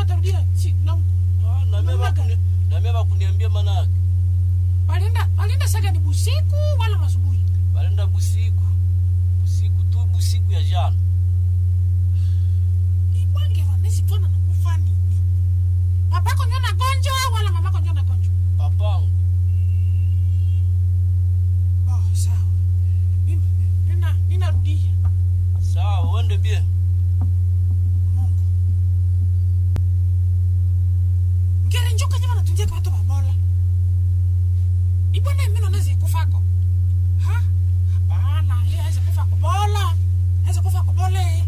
watarudia si na Ah, na mimi Namna gani? bakuni- na mimi bakuniambia maana yake walienda walienda saga ni busiku wala masubuhi balenda busiku busiku tu busiku ya jana ibwange vanezi twana nakufa nini papako njo nagonjwa wala mamako njo nagonjwa papangu bo sawa Mimi- nina ninarudia sawa uende bien mungu ngere njoka nyama natunjeka watu babola ibwana mino nezi kufako ha hapana ye aweze kufa kubola aweze kufa kubole